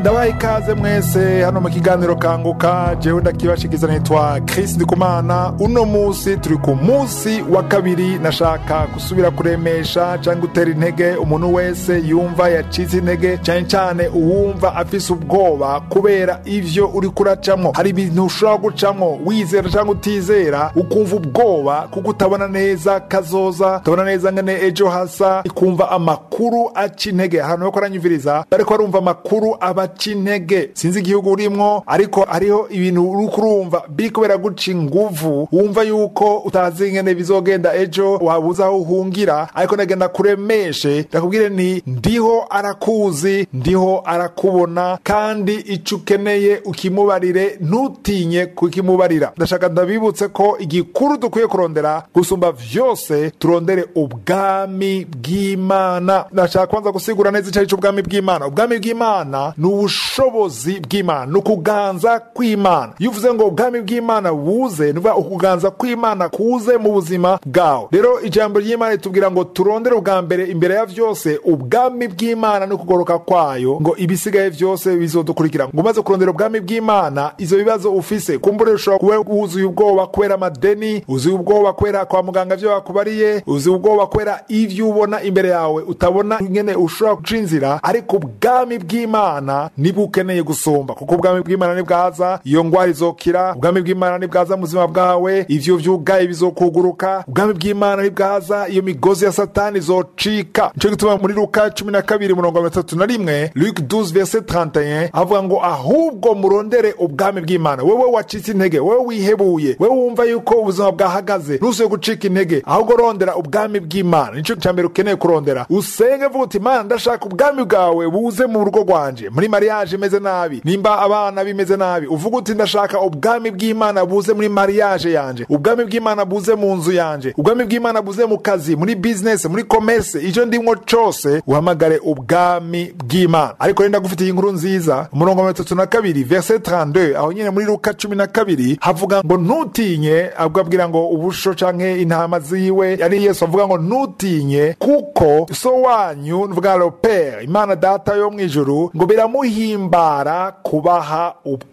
ndabaha ikaze mwese hano mu kiganiro kanguka jewe ndakibashikiza nitwa Chris Ndikumana uno musi turi ku musi wa kabiri nashaka gusubira kuremesha cyangwa gutera intege umuntu wese yumva yacitse intege cyane cyane uwumva afise ubwoba kubera ivyo uri kuracamwo hari ibintu ushobora gucamwo wizera cyangwa utizera ukumva ubwoba kuko utabona neza kazoza utabona neza ngene ejo hasa ikumva amakuru aca intege ahantu ho koranyumviriza bariko barumva amakuru abaca intege sinzi igihugu urimwo ariko hariho ibintu uri kurumva biri kubera guca inguvu wumva yuko utazi ingene bizogenda ejo wabuze aho uhungira ariko ndagenda kuremeshe ndakubwire nti ndiho arakuzi ndiho arakubona kandi ico ukeneye ukimubarire ntutinye kukimubarira ndashaka ndabibutse ko igikuru dukwiye kurondera gusumba vyose turondere ubwami bw'imana ndashaka kwanza gusigura neza icari c'ubwami bw'imana ubwami bw'imana ni ubushobozi bw'imana ni ukuganza kw'imana iyo uvuze ngo ubwami bw'imana buze ni ukuvuga ukuganza kw'imana kuze mu buzima bwawe rero ijambo ry'imana ritubwira ngo turondere ubwa mbere imbere ya vyose ubwami bw'imana no kugoroka kwayo ngo ibisigaye vyose bizodukurikira ngo umaze kurondera ubwami bw'imana izo bibazo ufise kumbure ushobora kuba wuzuye ubwoba kubera amadeni uzuye ubwoba kubera kwa muganga vyo bakubariye uzuye ubwoba kubera ivyo ubona imbere yawe utabona ingene ushobora guca inzira ariko ubwami bw'imana nibwo ukeneye gusumba kuko ubwami bw'imana nibwaza iyo ngwara izokira ubwami bw'imana nibwaza mu buzima bwawe ivyo vyugaye bizokuguruka ubwami bw'imana nibwaza iyo migozi ya satani izocika nico gituma muri luka cumi na kabiri murongo mirongo itatu na rimwe luke 12 verset 31 avuga ngo ahubwo murondere ubwami bw'imana wewe wacitse intege wewe wihebuye wewe wumva yuko ubuzima bwahagaze ntusuye gucika intege ahubwo rondera ubwami bw'imana nico cya mbere ukeneye kurondera usenge vuga uti mana ndashaka ubwami bwawe buze mu rugo rwanje muri mariage imeze nabi nimba abana bimeze nabi uvuga uti ndashaka ubwami bw'imana buze muri mariage yanje ubwami bw'imana buze mu nzu yanje ubwami bw'imana buze mu kazi muri business muri commerce icyo ndimwo cose uhamagare ubwami bw'imana ariko rero ndagufitiye inkuru nziza umurongo wa mirongo na kabiri verset 32 aho nyine muri luka cumi na kabiri havuga ngo ntutinye ahubwo abwira ngo ubusho canke intama ziwe ari yesu avuga ngo ntutinye kuko so wanyu nuvuga le pere imana data yo mu ijuru ngo biramuhimbara kubaha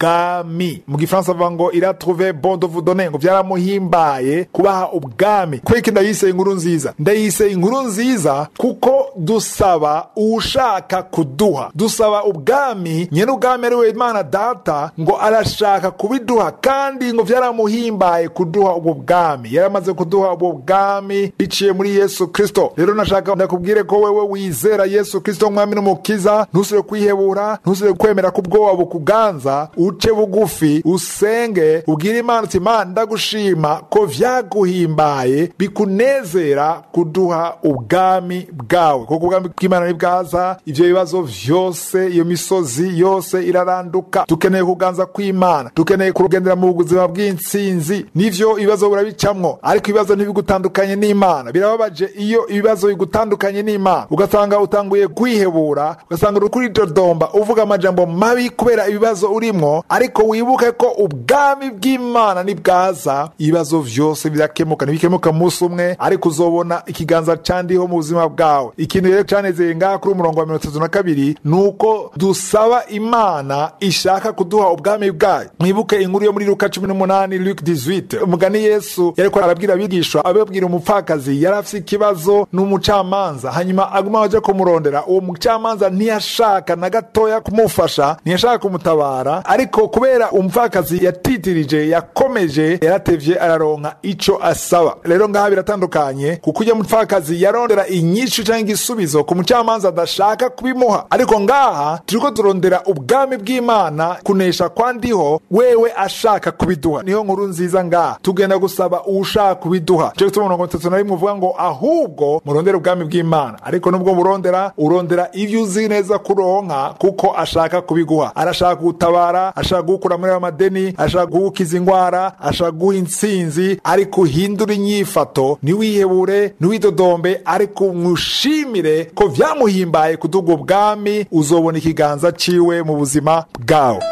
ubwami mu gifaransa avuga ngo iratrouve bon de vous donner ngo byaramuhimbaye kubaha ubwami kweki ndayise inkuru nziza ndayise inkuru nziza kuko dusaba uwushaka kuduha dusaba ubwami nyene ubwami ari we imana data ngo arashaka kubiduha kandi ngo byaramuhimbaye kuduha ubwo bwami yaramaze kuduha ubwo bwami biciye muri yesu kristo rero nashaka ndakubwire ko wewe wizera yesu kristo umwami n'umukiza ntusubire kwihebura ntusubire kwemera ko ubwoba bukuganza uce bugufi usenge ubwire imana uti imana ndagushima ko vyaguhimbaye bikunezera kuduha ubwami bwawe kuko ubwami bw'imana nibwaza ivyo bibazo vyose iyo misozi yose iraranduka dukeneye kuganza kw'imana dukeneye kugendera mu buzima bw'intsinzi nivyo ibibazo burabicamwo ariko ibibazo ntibigutandukanye n'imana birababaje iyo ibibazo bigutandukanye n'imana ugasanga utanguye kwihebura ugasanga uri kuri dodomba uvuga amajambo mabi kubera ibibazo urimwo ariko wibuke ko ubwami bw'imana nibwaza ibibazo vyose birakemuka ntibikemuka munsi umwe ariko uzobona ikiganza candiho mu buzima bwawe ikintu rero canezeye ngaha kuri umurongo wa mirongo itatu na kabiri ni uko dusaba imana ishaka kuduha ubwami bwayo mwibuke inkuru yo muri luka cumi n'umunani luke 18 umugani yesu yariko arabwira abigishwa ababwira umupfakazi yari afise ikibazo n'umucamanza hanyuma aguma aja kumurondera uwo mucamanza ntiyashaka na gatoya kumufasha ntiyashaka kumutabara ariko kubera umupfakazi yatitirije yakomeje yaratevye araronka ico asaba rero ngaha biratandukanye kuko ujya mupfakazi yarondera inyishu canke igisubizo ku mucamanza adashaka kubimuha ariko ngaha turiko turondera ubwami bw'imana kunesha kwandiho wewe ashaka kubiduha niyo nkuru nziza ngaha tugenda gusaba uwushaka kubiduha cyo gituma mirongo itatu na rimwe uvuga ngo ahubwo murondere ubwami bw'imana ariko nubwo murondera urondera ivyo uzi neza kuronka kuko ashaka kubiguha arashaka kugutabara ashaka kugukura muri ayo madeni ashaka kugukiza ingwara ashaka guha intsinzi ariko uhindura inyifato ntiwihebure ntiwidodombe ariko umushimire ko vyamuhimbaye kuduga ubwami uzobona ikiganza ciwe mu buzima bwawe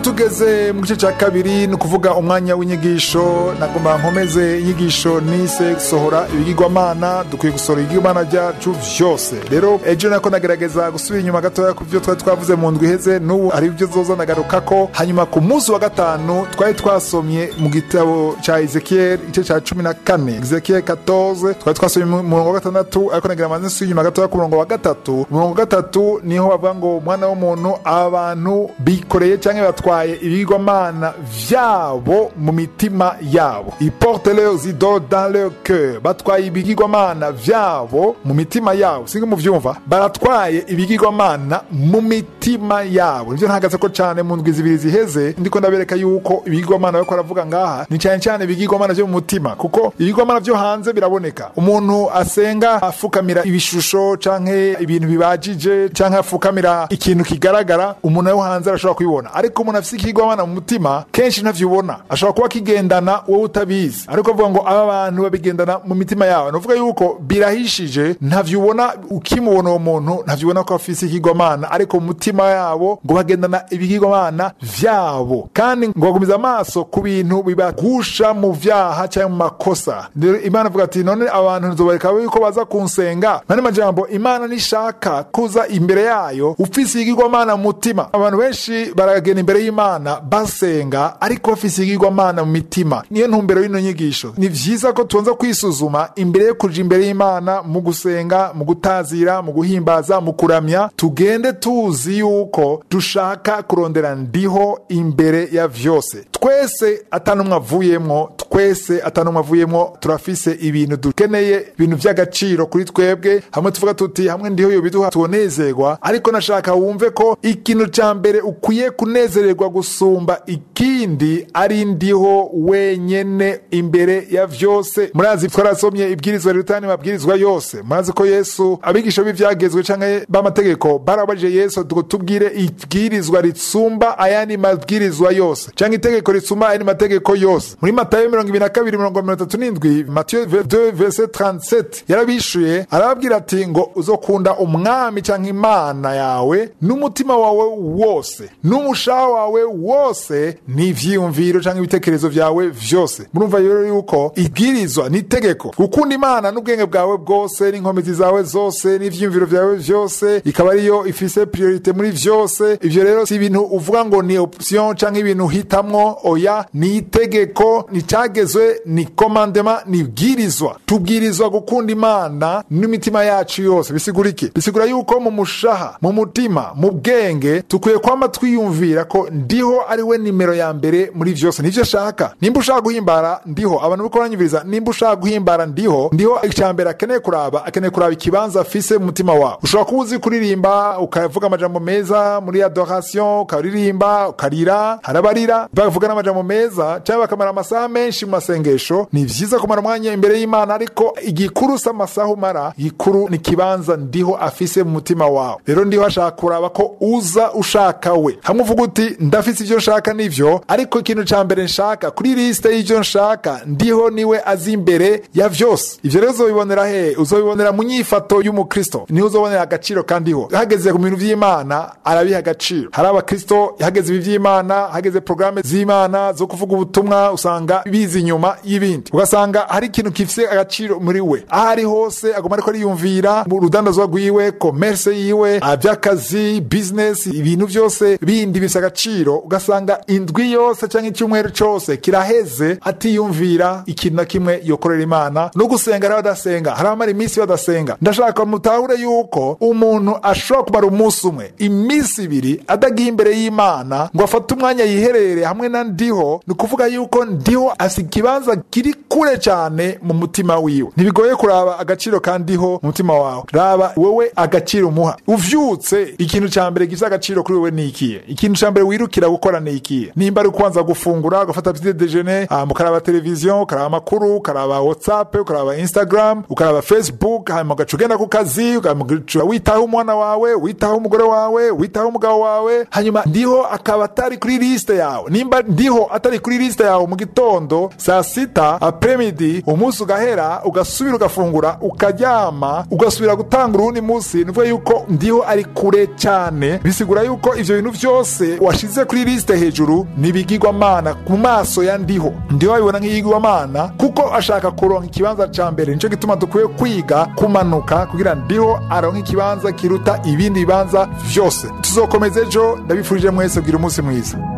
tugeze mu gice cya kabiri ni ukuvuga umwanya w'inyigisho nagomba nkomeze inyigisho nise sohora ibigirwamana dukwiye gusohora ibigirwamana byacu byose rero ejo nako nagerageza gusubira inyuma gatoya ku byo twari twavuze mu ndwi iheze n'ubu hari ibyo zoza nagaruka ko hanyuma ku munsi wa gatanu twari twasomye mu gitabo cya ezekiel igice cya cumi na kane ezekiel 14 twari twasomye mu murongo wa gatandatu ariko nagira amaze nsubira inyuma gatoya ku murongo wa gatatu umurongo wa gatatu niho bavuga ngo umwana w'umuntu abantu bikoreye cyangwa batwaye ibigirwamana vyabo mu mitima yabo iporte leurs idoles dans leur cœur batwaye ibigirwamana vyabo mu mitima yabo singa muvyumva baratwaye ibigirwamana mu mitima yabo nivyo ntagaze ko cane mu ndwi zibiri ziheze ndiko ndabereka yuko ibigirwamana bariko baravuga ngaha ni cane cane ibigirwamana vyo mu mutima kuko ibigirwamana vyo hanze biraboneka umuntu asenga afukamira ibishusho canke ibintu bibajije canke afukamira ikintu kigaragara umuntu wo hanze arashobora kubibona ariko umuntu afise ikigirwamana mu mutima kenshi ntavyubona ashobora kuba kigendana wowe utabizi ariko avuga ngo aba bantu babigendana mu mitima yabo nuvuga yuko birahishije ntavyubona ukimubona uwo muntu ntavyubona ko afise ikigirwamana ariko mu mutima yabo ngo bagendana ibigirwamana vyabo kandi ngo bagumiza amaso ku bintu bibagusha mu vyaha cyangwa mu makosa rero imana avuga ati none abantu nzobareka yuko baza kunsenga nani majambo imana nishaka kuza imbere yayo ufise igigirwamana mu mutima abantu benshi baragenda imbere y'imana basenga ariko bafise igigirwamana mu mitima niyo ntumbero y'ino nyigisho ni vyiza ko tubanza kwisuzuma imbere yo kuja imbere y'imana mu gusenga mu gutazira mu guhimbaza mu kuramya tugende tuzi yuko dushaka kurondera ndiho imbere ya vyose twese atanumwe avuyemwo twese atanumwe avuyemwo turafise ibintu dukeneye ibintu vy'agaciro kuri twebwe hamwe tuvuga tuti hamwe ndiho yo biduha tunezerwa ariko nashaka wumve ko ikintu ca mbere ukwiye kunezererwa gusumba ikindi ari ndiho wenyene imbere ya vyose murazi twarasomye ibwirizwa rirutani mabwirizwa yose murazi ko yesu abigisha b'ivyagezwe canke b'amategeko barabajije yesu ngo tubwire ibwirizwa ritsumba ayandi mabwirizwa yose canke itegeko ritsumba ayandi mategeko yose muri matayo mirongo ibiri na kabiri mirongo mirongo itatu n'indwi matiyo 2 verse 37 yarabishuye arababwira ati ngo uzokunda umwami canke imana yawe n'umutima wawe wose n'umushaha wawe wose n'ivyiyumviro canke ibitekerezo vyawe vyose murumva rero yuko ibwirizwa n'itegeko gukunda imana n'ubwenge bwawe bwose n'inkomezi zawe zose n'ivyiyumviro vyawe vyose ikaba ariyo ifise priorite muri vyose ivyo rero si ibintu uvuga ngo ni option canke ibintu uhitamwo oya ni itegeko ni cagezwe ni komandema ni bwirizwa tubwirizwa gukunda imana n'imitima yacu yose bisigura iki bisigura yuko mu mushaha mu mutima mu bwenge tukwiye kwama twiyumvira ko ndiho ari we nimero ya mbere muri vyose nivyo ashaka nimba ushaka guhimbara ndiho abantu bariko baranyumviriza nimba ushaka guhimbara ndiho ndiho icya mbere akeneye kuraba akeneye kuraba ikibanza afise mu mutima wawe ushobora kuba uzi kuririmba ukavuga amajambo meza muri adoration ukaririmba ukarira harabarira bavuga n'amajambo meza cyangwa bakamara amasaha menshi mu masengesho ni vyiza kumara umwanya imbere y'imana ariko igikuru si amasaha umara igikuru ni ikibanza ndiho afise mu mutima wawe rero ndiho ashaka kuraba ko uza ushaka we hamwe uvuga uti ndafise ivyo nshaka nivyo ariko ikintu ca mbere nshaka kuri lisite y'ivyo nshaka ndiho niwe azi imbere ya vyose ivyo rero uzobibonera he uzobibonera mu nyifato y'umukristo niho uzobonera agaciro kandiho hageze ku bintu vy'imana arabiha agaciro hari abakristo hageze ibi vy'imana hageze porogaramu z'imana zo kuvuga ubutumwa usanga biza inyuma y'ibindi ugasanga hari ikintu gifise agaciro muri we aho ari hose agomba ariko ariyumvira mu rudandazwa rwiwe komerse yiwe vy'akazi bizinesi ibintu vyose bindi bifise agaciro ugasanga indwi yose canke icyumweru cose kiraheze atiyumvira ikintu na kimwe yokorera imana no gusenga hari abadasenga hari abamara iminsi badasenga ndashaka mutahure yuko umuntu ashobora kumara umunsi umwe iminsi ibiri adagiye imbere y'imana ngo afate umwanya yiherere hamwe na ndiho ni ukuvuga yuko ndiho afite ikibanza kiri kure cyane mu mutima wiwe ntibigoye kuraba agaciro kandiho mu mutima wawe raba wowe agaciro umuha uvyutse ikintu cya mbere gifite agaciro kuri wowe ni ikihe ikintu cya mbere wirukira gukora ni ikihe nimba ari kubanza gufungura ugafata petite dejeuner hanyuma ukaraba televiziyo ukaraba amakuru ukaraba whatsapp ukaraba instagram ukaraba facebook hanyuma ugaca ugenda ku kazi ugaca witaho umwana wawe witaho umugore wawe witaho umugabo wawe hanyuma ndiho akaba atari kuri lisite yawe nimba ndiho atari kuri lisite yawe mu gitondo saa sita apremidi umunsi ugahera ugasubira ugafungura ukaryama ugasubira gutanga urundi munsi nivuga yuko ndiho ari kure cyane bisigura yuko ivyo bintu vyose washize kuri lisite hejuru nibigirwamana mu maso ya ndiho ndiho abibona nk'iyigirwamana kuko ashaka kuronka ikibanza ca mbere nico gituma dukwiye kwiga kumanuka kugira ndiho aronka ikibanza kiruta ibindi bibanza vyose tuzokomeza ejo ndabifurije mwese kugira umunsi mwiza